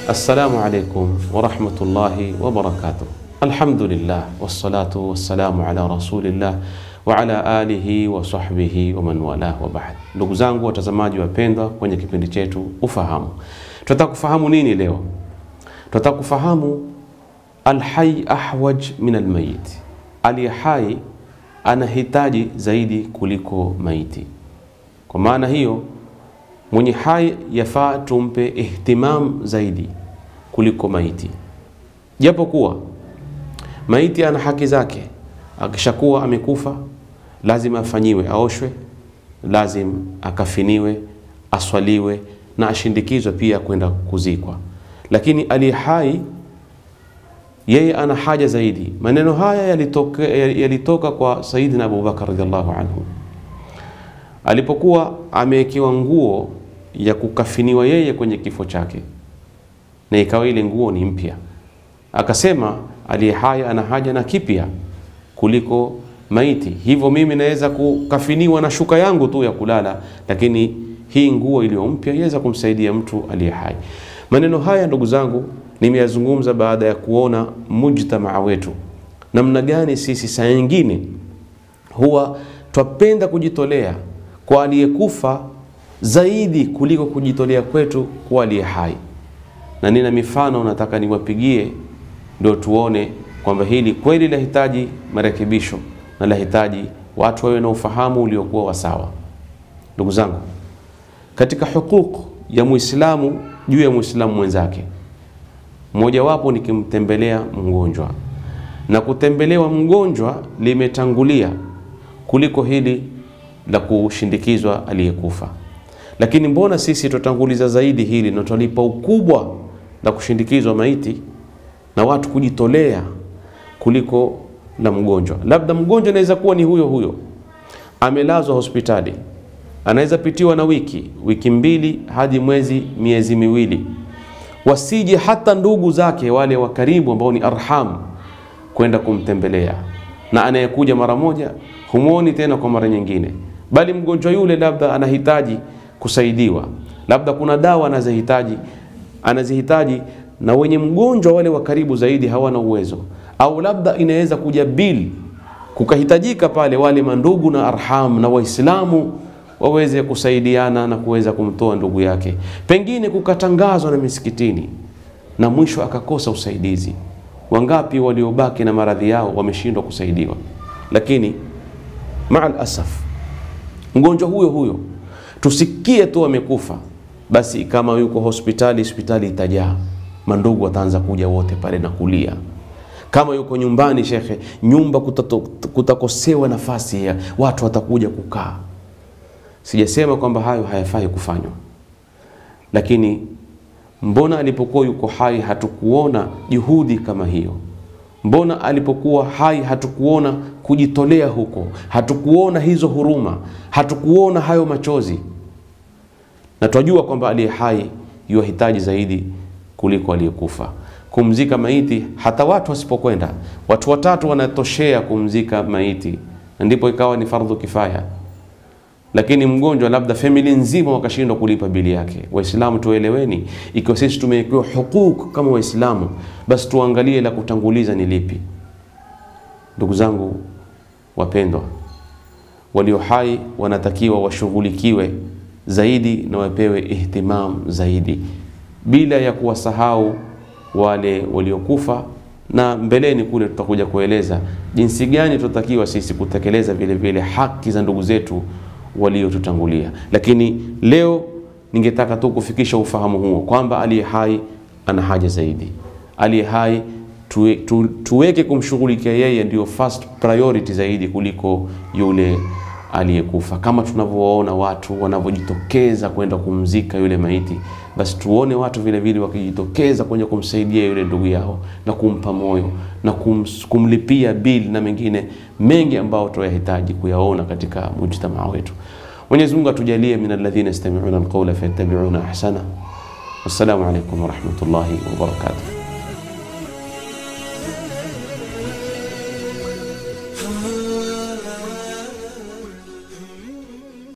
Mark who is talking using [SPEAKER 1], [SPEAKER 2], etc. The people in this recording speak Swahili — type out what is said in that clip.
[SPEAKER 1] Assalamu alaikum warahmatullahi wabarakatuh. Alhamdulillah wassalatu wassalamu ala rasulillah wa ala alihi wa sahbihi wa man wala wa ba'd. Ndugu zangu watazamaji wapendwa, kwenye kipindi chetu Ufahamu, tunataka kufahamu nini leo? Tunataka kufahamu alhai ahwaj min almayit, aliye hai anahitaji zaidi kuliko maiti. Kwa maana hiyo mwenye hai yafaa tumpe ihtimam zaidi kuliko maiti, japo kuwa maiti ana haki zake. Akishakuwa amekufa, lazima afanyiwe, aoshwe, lazima akafiniwe, aswaliwe na ashindikizwe pia kwenda kuzikwa. Lakini aliye hai yeye ana haja zaidi. Maneno haya yalitoka, yalitoka kwa Saidina Abubakar radhiallahu anhu alipokuwa amewekewa nguo ya kukafiniwa yeye kwenye kifo chake, na ikawa ile nguo ni mpya, akasema aliye hai ana haja na kipya kuliko maiti, hivyo mimi naweza kukafiniwa na shuka yangu tu ya kulala, lakini hii nguo iliyo mpya iweza kumsaidia mtu aliye hai. Maneno haya ndugu zangu, nimeyazungumza baada ya kuona mujtamaa wetu namna gani sisi saa nyingine huwa twapenda kujitolea kwa aliyekufa zaidi kuliko kujitolea kwetu kwa aliye hai, na nina mifano nataka niwapigie ndio tuone kwamba hili kweli lahitaji marekebisho na lahitaji watu wawe na ufahamu uliokuwa wasawa. Ndugu zangu, katika huquq ya Muislamu juu ya Muislamu mwenzake, mojawapo ni kimtembelea mgonjwa, na kutembelewa mgonjwa limetangulia kuliko hili la kushindikizwa aliyekufa. Lakini mbona sisi tutanguliza zaidi hili na tutalipa ukubwa la kushindikizwa maiti na watu kujitolea kuliko la mgonjwa? Labda mgonjwa anaweza kuwa ni huyo huyo amelazwa hospitali, anaweza pitiwa na wiki wiki mbili hadi mwezi miezi miwili, wasije hata ndugu zake wale wa karibu ambao ni arham kwenda kumtembelea, na anayekuja mara moja humwoni tena kwa mara nyingine, bali mgonjwa yule labda anahitaji kusaidiwa, labda kuna dawa anazihitaji anazihitaji, na wenye mgonjwa wale wa karibu zaidi hawana uwezo, au labda inaweza kuja bili kukahitajika pale wale mandugu na arham na Waislamu waweze kusaidiana na kuweza kumtoa ndugu yake, pengine kukatangazwa na misikitini na mwisho akakosa usaidizi. Wangapi waliobaki na maradhi yao wameshindwa kusaidiwa, lakini maal asaf mgonjwa huyo huyo tusikie tu amekufa, basi kama yuko hospitali, hospitali itajaa, mandugu wataanza kuja wote pale na kulia. Kama yuko nyumbani, shekhe, nyumba kutato, kutakosewa nafasi ya watu watakuja kukaa. Sijasema kwamba hayo hayafai kufanywa, lakini mbona alipokuwa yuko hai hatukuona juhudi kama hiyo? Mbona alipokuwa hai hatukuona kujitolea huko? Hatukuona hizo huruma, hatukuona hayo machozi? Na twajua kwamba aliye hai yuwahitaji zaidi kuliko aliyekufa. Kumzika maiti, hata watu wasipokwenda, watu watatu wanatoshea kumzika maiti, na ndipo ikawa ni fardhu kifaya. Lakini mgonjwa, labda famili nzima wakashindwa kulipa bili yake. Waislamu tueleweni, ikiwa sisi tumewekewa hukuk kama Waislamu, basi tuangalie la kutanguliza ni lipi. Ndugu zangu wapendwa, walio hai wanatakiwa washughulikiwe zaidi na wapewe ihtimam zaidi, bila ya kuwasahau wale waliokufa, na mbeleni kule tutakuja kueleza jinsi gani tunatakiwa sisi kutekeleza vile vile haki za ndugu zetu waliotutangulia. Lakini leo ningetaka tu kufikisha ufahamu huo kwamba aliye hai ana haja zaidi. Aliye hai tuwe, tu, tuweke kumshughulikia yeye ndio first priority zaidi kuliko yule aliyekufa. Kama tunavyowaona watu wanavyojitokeza kwenda kumzika yule maiti, basi tuone watu vile vile wakijitokeza kwenye kumsaidia yule ndugu yao na kumpa moyo na kum, kumlipia bili na mengine mengi ambao tunayahitaji kuyaona katika mujtamaa wetu. Mwenyezi Mungu atujalie min alladhina yastami'una alqawla fayattabi'una ahsana. Wassalamu alaykum wa rahmatullahi wa barakatuh.